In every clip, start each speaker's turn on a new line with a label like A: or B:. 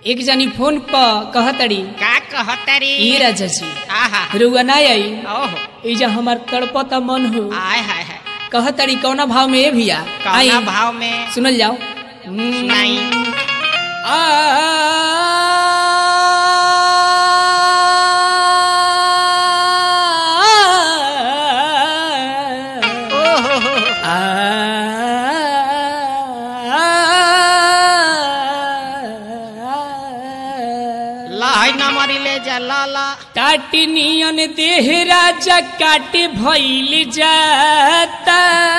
A: एक जनी फोन प कहतड़ी
B: का कहतरी
A: ई राजा जी
B: आहा
A: रुआ ना आई
B: ओहो
A: ई जा हमार तड़पता मन हो
B: आय हाय हाय
A: कहतड़ी कौना भाव में ए भैया आई
B: कौना भाव में
A: सुनल जाओ
B: सुनाई ओहो हो हो। लहै न मरी ले जा लाला
A: काटनियन देह राजा काट भइल जाता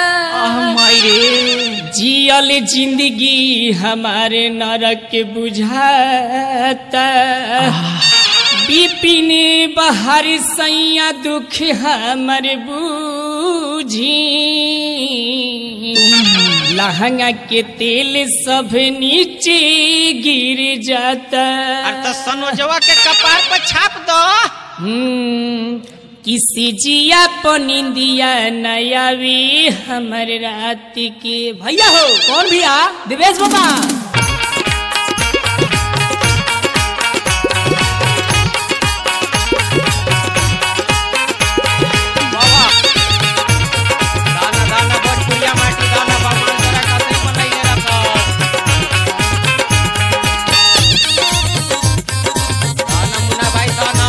B: मैरे
A: जियल जिंदगी हमारे नरक बुझाता बिपिन बहर सैया दुख हमर बूझी लहंगा के तेल सब नीचे गिर जाता
B: अरे तो सनोजवा के कपार पर छाप दो
A: हम्म, किसी जिया पनिंदिया नयावी हमर रात के भैया हो कौन भैया दिवेश बाबा
B: बाबा दाना दाना बड़ कुलिया माटी दाना बा मांजरा कतई बनैले रख दाना मुना भाई दाना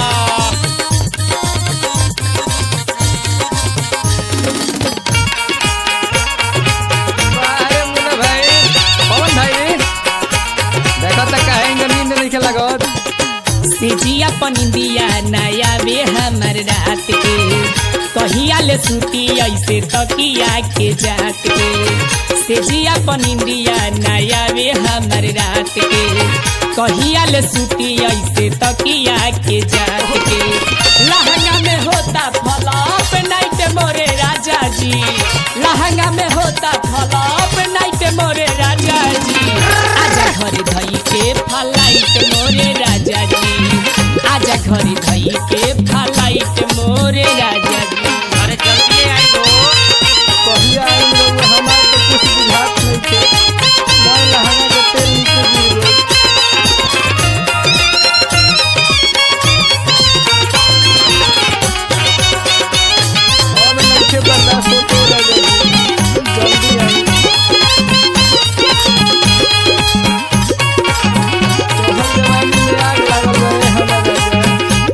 C: अरे मुन्ना भाई पवन भाई देखो तो कहेंगे नींद नहीं लगत
A: से जिया पनिंदिया नयावे हमर रात के कहिया ले सूती ऐसे तकिया के जात के से जिया पनिंदिया नयावे हमर रात के कहिया ले सूती ऐसे तकिया के जात के लहंगा में होता फलप नाइट मोरे राजा जी लहंगा में होता फलप नाइट मोरे राजा जी आजा घर धई के फलाइट मोरे राजा जी आजा घर धई के फलाइट मोरे राजा जी
B: अरे जल्दी आई गो
C: कहिया आइल लोग हमार तो कुछ बुझात नहीं थे मैं लहंगा के तेल नीचे गिर गई अब नइखे बर्दाश्त होते रह गई जल्दी आई तोहर जवानी में आग लागल रहे हमार राजा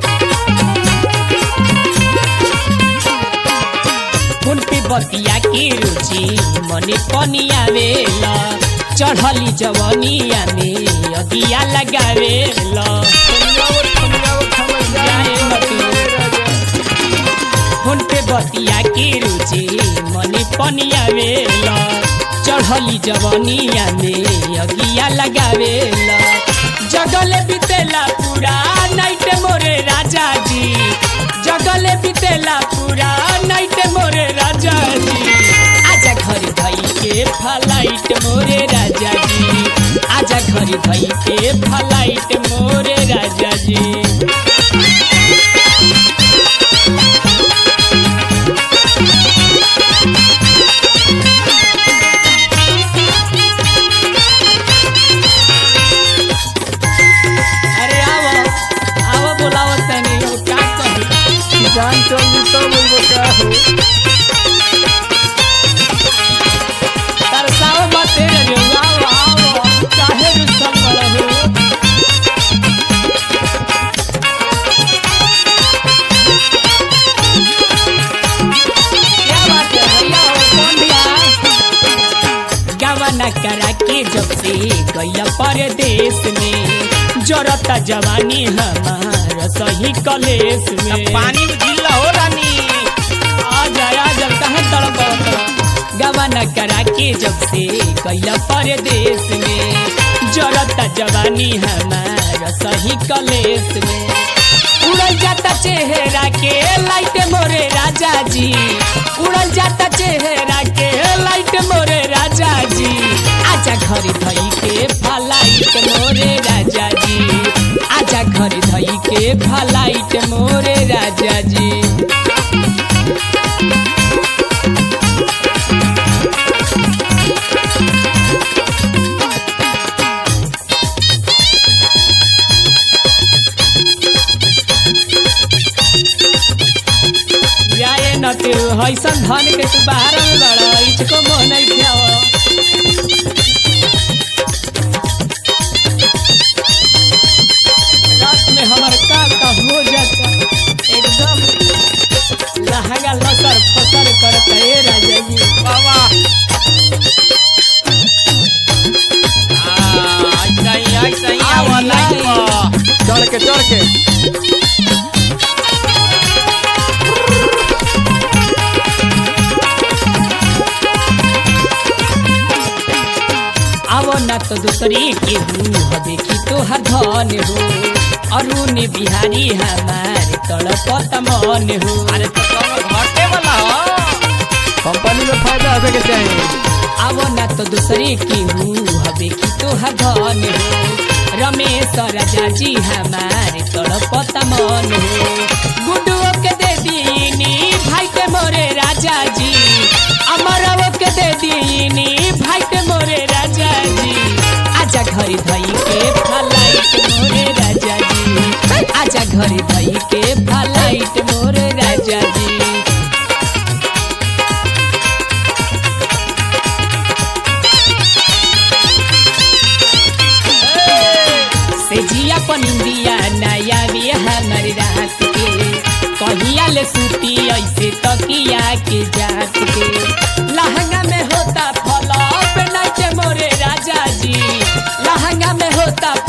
A: फूल पे बतिया के रुचि मने पनियावेला चढ़ली जवनिया में अगिया लगावेला
C: थमियावत थमियावत हमर जान
A: जाए मती।
C: राजा
A: फूल पे बतिया के रुचि मने पनियावेला चढ़ली जवनिया में अगिया लगावेला जगले बितेला पूरा नाइट मोरे राजा जी जगले बितेला पूरा नाइट मोरे राजा जी आजा घर धई के फलाइट मोरे राजा जी आजा घर धई के फलाइट मोरे राजा जी अरे आओ आओ बोलावत तनी हो क्या कही
C: जान चल दी तब बोलबो का हो
A: तरसाओ मत रे आओ आओ काहे रुसल बड़ा हो क्या बात है भैया हो कौन भैया गवाना करा के जब से गैया परदेश में जरता जवानी हमार सही कलेश में
B: पानी में ढीला हो रानी
A: आ जाया जब कहाँ तड़प गवाना करा के जब से कैला परदेश में जरता जवानी हमार सही कलेश में उड़ल जाता चेहरा के लाइट मोरे राजा जी उड़ल जाता चेहरा के लाइट मोरे राजा जी आजा घर धई के फलाइट मोरे राजा जी आजा घर धई के फलाइट मोरे राजा जी ऐसा धन के तू बाहर में बड़ा इसको मोह नहीं खाओ रात में हमार का का हो जाता एकदम लहंगा लसर फसर करता ए राजा जी
B: बाबा हाँ, ऐसा ही ऐसा ही आवा लाइन पर
C: चढ़ के चढ़ के
A: आवो ना तो दूसरी के हो देखी तो हर धन हो अरुण बिहारी हमार तड़पत मन हो
B: अरे तो कौनो घटे वाला हो
C: कंपनी में फायदा होवे के चाहिए
A: आवो ना तो दूसरे की हूँ देखी तो हर धन हो रमेश राजा जी हमारे तड़पत मन हो गुडुओ के दे दीनी भाई के मोरे राजा जी अमरवो के दे दीनी भाई के मोरे राजा जी आजा घरी धई के फलाइट मोरे राजा जी आजा घरी धई के फलाइट मोरे राजा जी से जिया पनिंदिया नया भी हमारे रात के कहिया ले सूती ऐसे तकिया के जात के लहंगा में होता फला पे नाचे मोरे राजा जी लहंगा में होता